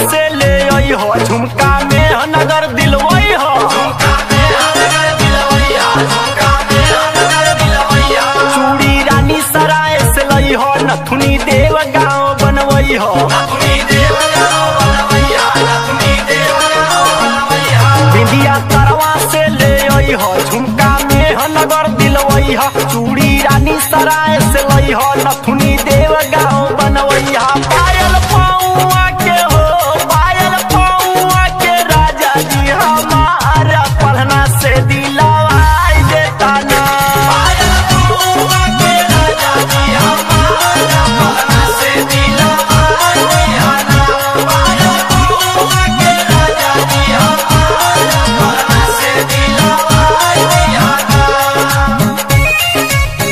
से ले आई हो झुमका में ह नगर दिलवई हो चूड़ी रानी सराय से लई हो नथुनी देव गाँव बनवई हो बिंदिया तरवा से ले आई हो झुमका में ह नगर दिलवई हो चूड़ी रानी सराय से लई हो नथुनी देव गाँव बनवई हो पायल पौआ के हो पायल पौआ के राजा जी हमारा पढ़ना से दिलवाई देता ना पायल पौआ के राजा जी हमारा पढ़ना से दिलवाई देता ना पायल पौआ के राजा जी हमारा पढ़ना से दिलवाई देता ना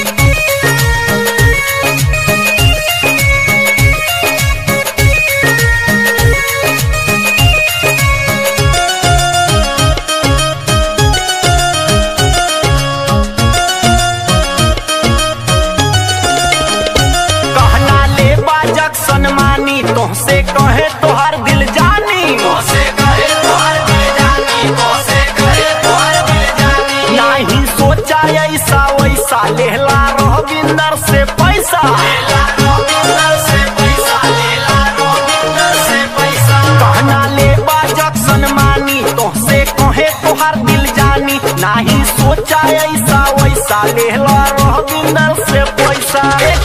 कहना ले बाजक सनमानी तोहसे कहे तोहर दिल जानी तोहसे कहे तोहर दिल जानी तोहसे कहे तोहर दिल जानी नहीं सोचा ऐसा वैसा लेहला रविंदर से पैसा लेला रविंदर से पैसा लेला रविंदर से पैसा कहना ले बाजक सनमानी तोहसे कहे तोहर दिल जानी नहीं सोचा ऐसा वैसा लेहला रविंदर से पैसा एक